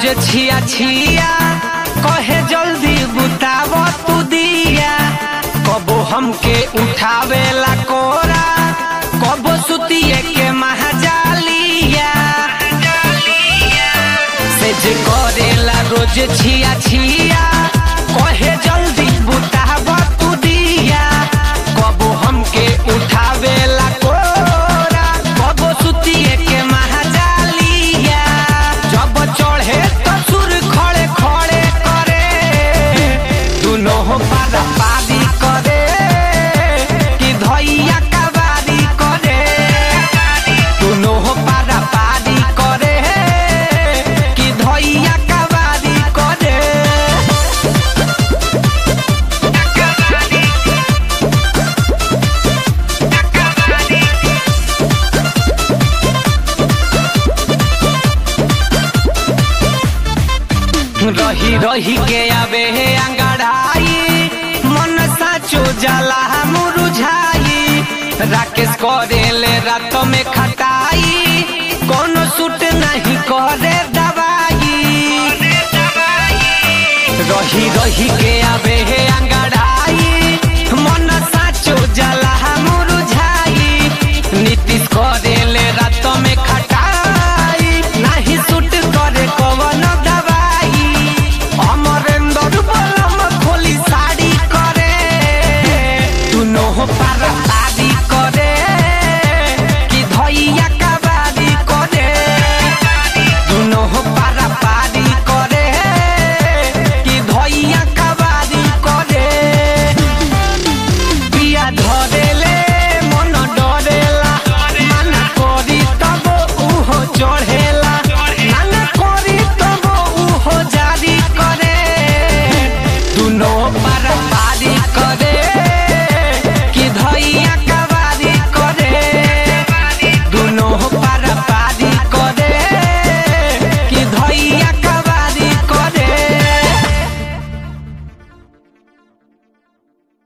रोज छिया छिया कहे जल्दी बुताव तू दिया कबो हमके उठावेला कोरा कबो सुतिए के महाजालिया से जे करेला रोज छिया छिया कहे जल्दी बुताव तू दिया कबो हमके उठावेला कोरा कबो सुतिए के महाजालिया जब चढ़े तो सुर खड़े खड़े करे दुनो पारा पारी करे कि धैया कबारी करे दुनो पारा पारी करे कि धैया कबारी करे रही रही के आवे हे अंगड़ाई मन साचो जाला मुरुझाई राकेश करेले रात में खटाई कोनो सूट नहीं करे दवाई रही रही के आवे हे अंग